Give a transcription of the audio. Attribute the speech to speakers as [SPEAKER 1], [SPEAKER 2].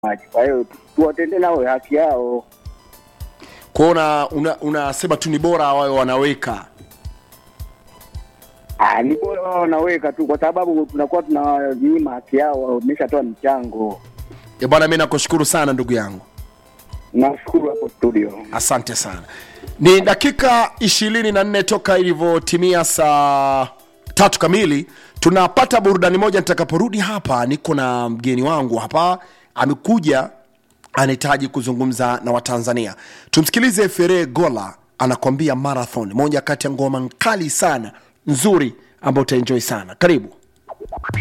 [SPEAKER 1] maji. Kwa hiyo tuwatende nao haki yao.
[SPEAKER 2] kwao una, una, unasema tu ni bora wawe wanaweka
[SPEAKER 1] Ah, ni bora wao wanaweka tu, kwa sababu tunakuwa tunawanyima haki yao, wameshatoa michango.
[SPEAKER 2] e bwana mi nakushukuru sana ndugu yangu
[SPEAKER 1] Nashukuru hapo studio.
[SPEAKER 2] asante sana ni dakika ishirini na nne toka ilivyotimia saa tatu kamili tunapata burudani moja nitakaporudi hapa niko na mgeni wangu hapa amekuja anahitaji kuzungumza na watanzania tumsikilize fere gola anakwambia marathon moja kati ya ngoma nkali sana nzuri ambayo utaenjoy sana karibu